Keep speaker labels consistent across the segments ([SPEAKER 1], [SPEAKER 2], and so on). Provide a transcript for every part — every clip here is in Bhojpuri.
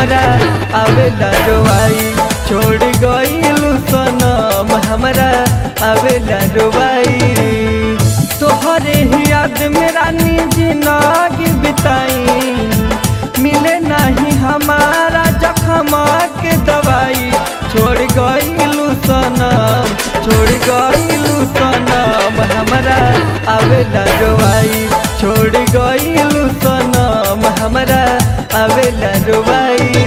[SPEAKER 1] हमरा आवेला रोवाई छोड़ गइलू सनम हमरा आवेला रोवाई तोहरे ही याद में रानी जिंदगी बिताई मिले नहीं हमारा जखमा के दवाई छोड़ गइलू सनम छोड़ गइलू सनम हमरा आवेला रोवाई छोड़ गइलू सनम हमरा आवेला रोवाई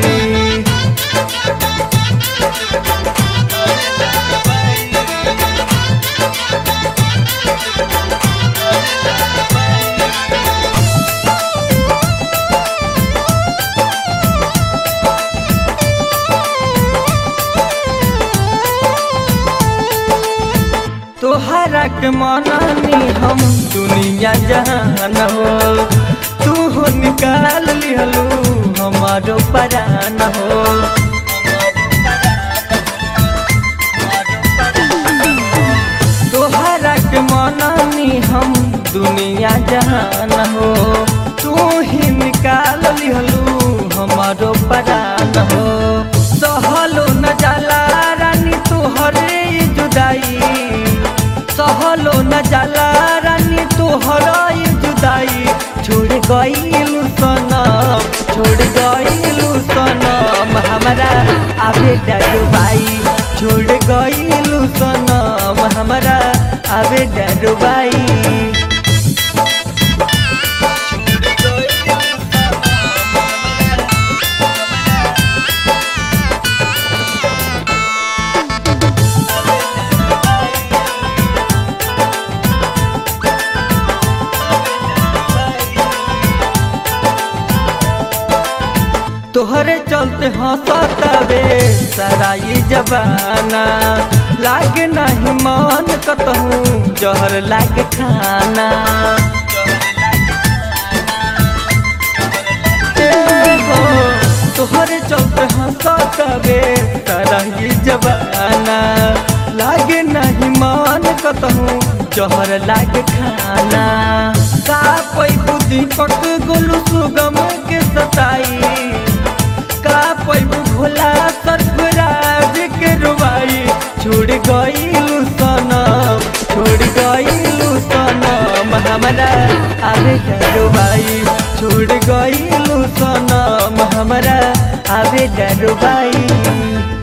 [SPEAKER 1] तोहरा के मनानी हम दुनिया जहान हो तू हो निकाल लिहलू हमारो परान हो तोहरा के मनानी हम दुनिया जहान हो तू ही निकाल लिहलू हमारो परान हो सहलो न जाला रानी तोहरे ई जुदाई सहलो न जाला रानी तोहरा ई जुदाई छोड़ गइलू सनम छोड़ गइलू सनम हमरा आबे डरुबाई छोड़ गइलू सनम हमरा आबे डरुबाई तोहरे चलते हंसतावे सराई जबाना लागे नहीं मन कतहूँ जहर लागे खाना ए हो, तोहरे चलते हंसतावे सराई जबाना लागे नहीं मन कतहूँ जहर लागे खाना का कोई बुद्धि पट गोलू सुगम के सताई का पैबू भोला सरफराज के रुबाई छोड़ गइलू सनम छोड़ गइलू सनम हमरा आवे डरुबाई छोड़ गइलू सनम हमरा आवे डरुबाई